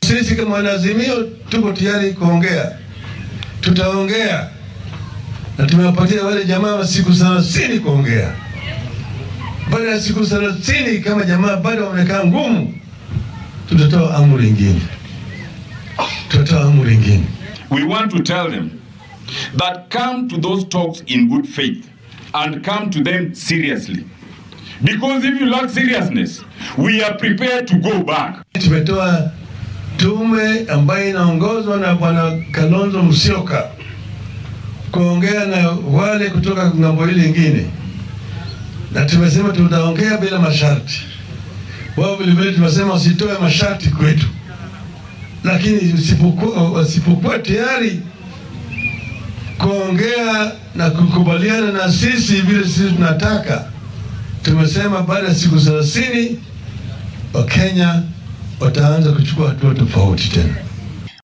Sisi kama wanaazimio tuko tayari kuongea, tutaongea na tumewapatia wale jamaa wa siku thelathini kuongea. Baada ya siku thelathini, kama jamaa bado wamekaa ngumu, tutatoa amri ingine, tutatoa amri ingine. We want to tell them that come to those talks in good faith and come to them seriously. Because if you lack seriousness, we are prepared to go back. Tumetoa tume ambayo inaongozwa na Bwana Kalonzo Musyoka kuongea na wale kutoka ng'ambo hili lingine, na tumesema tutaongea bila masharti. Wao vilevile tumesema usitoe masharti kwetu, lakini usipokuwa wasipokuwa tayari kuongea na kukubaliana na sisi vile sisi tunataka, tumesema baada ya siku thelathini Wakenya wataanza kuchukua hatua tofauti tena.